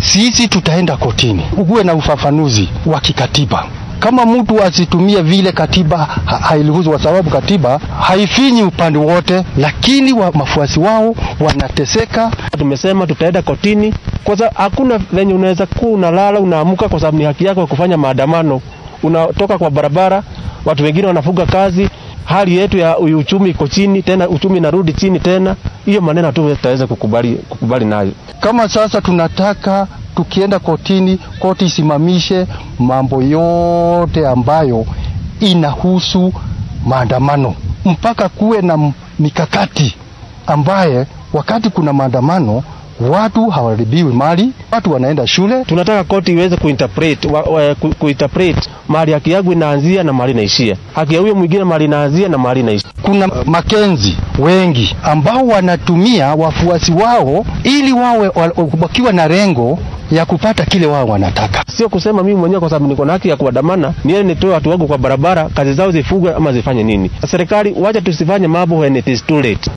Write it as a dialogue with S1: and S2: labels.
S1: sisi tutaenda kotini, kuwe na ufafanuzi wa kikatiba kama mtu asitumie vile katiba ha hairuhusu, kwa sababu katiba haifinyi upande wote, lakini wa mafuasi wao wanateseka.
S2: Tumesema tutaenda kotini, kwa sababu hakuna venye unaweza kuwa unalala unaamuka, kwa sababu ni haki yako ya kufanya maandamano. Unatoka kwa barabara, watu wengine wanafuga kazi, hali yetu ya uchumi iko chini, tena uchumi narudi chini tena. Hiyo maneno tu tutaweza kukubali, kukubali nayo.
S1: Kama sasa tunataka tukienda kotini, koti isimamishe mambo yote ambayo inahusu maandamano, mpaka kuwe na mikakati ambaye wakati kuna maandamano watu hawaribiwi mali, watu wanaenda shule.
S2: Tunataka koti iweze kuinterpret wa, wa, ku, kuinterpret mali haki yangu inaanzia na mali inaishia, haki ya huyo mwingine mali inaanzia na mali inaishia.
S1: Kuna makenzi wengi ambao wanatumia wafuasi wao ili wawe wakiwa na lengo ya kupata kile wao wanataka.
S2: Sio kusema mimi mwenyewe kwa sababu niko na haki ya kuandamana niende nitoe watu wangu kwa barabara, kazi zao zifugwe ama zifanye nini. Serikali, wacha tusifanye mambo when it is too late.